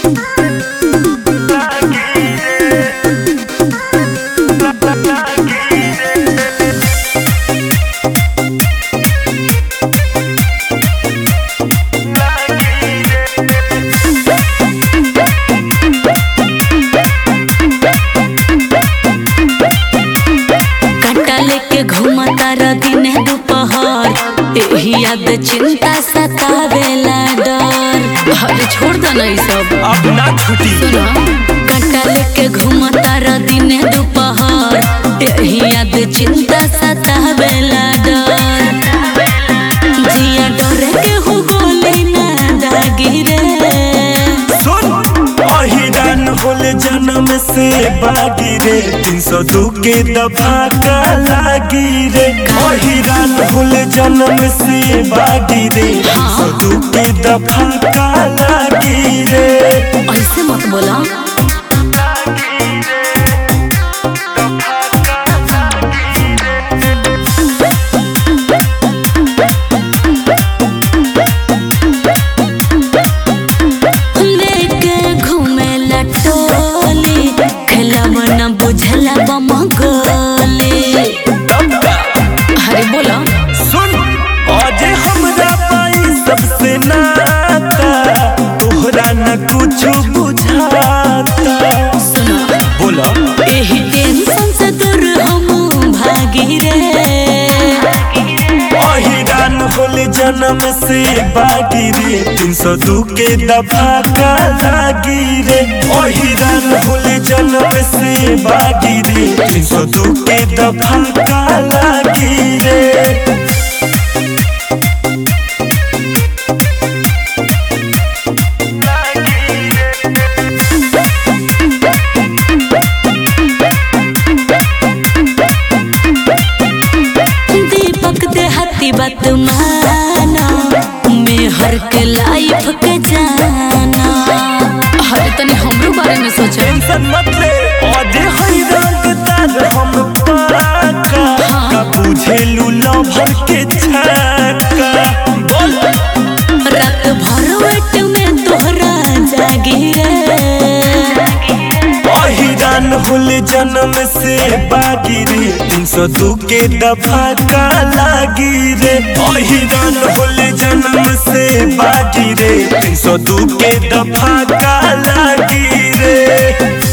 काटा लेके घूमता र दिन दोपहर एही याद चिंता सतावेला डर अरे छोड़ दो ना ई सब अब ना छुटी सुनो काटा लेके घूमता र दिन दोपहर एही याद चिंता सतावेला डर जिया डरे के हो गोली ना दागी रे सुन अहिरान होले जन्म से बागी रे तीन सौ दू के दफा का लागी रे अहिरान होले जन्म से बागी रे तीन सौ दू के दफा का लागी रे ऐसे मत बोला लेके घूमे लटोली खेलब न बुझला बम गोली अरे बोला सुन आज हमरा पाई सबसे नाता तोहरा न कुछ बुझाता सुनो बोला एही टेंशन से दूर हम भागी रे अहिरान होले जन्म से बागी रे तीन सौ दू के दफा का लागी रे अहिरान होले जन्म से बागी रे तीन सौ दू के दफा का लागी रे दीपक देहाती बात माना मेहर के लाइफ के जाना अरे तनी हमरो बारे में सोचो टेंशन मत ले आज हैरान तार हम पाका का बुझेलू लभर के छाका बोल रात भर वेट में तोहरा जागी रे अहिरान होले जन्म से बागी रे तीन सौ दू के दफा का लागी रे अहिरान होले जन्म से बागी रे तीन सौ दू के दफा का लागी रे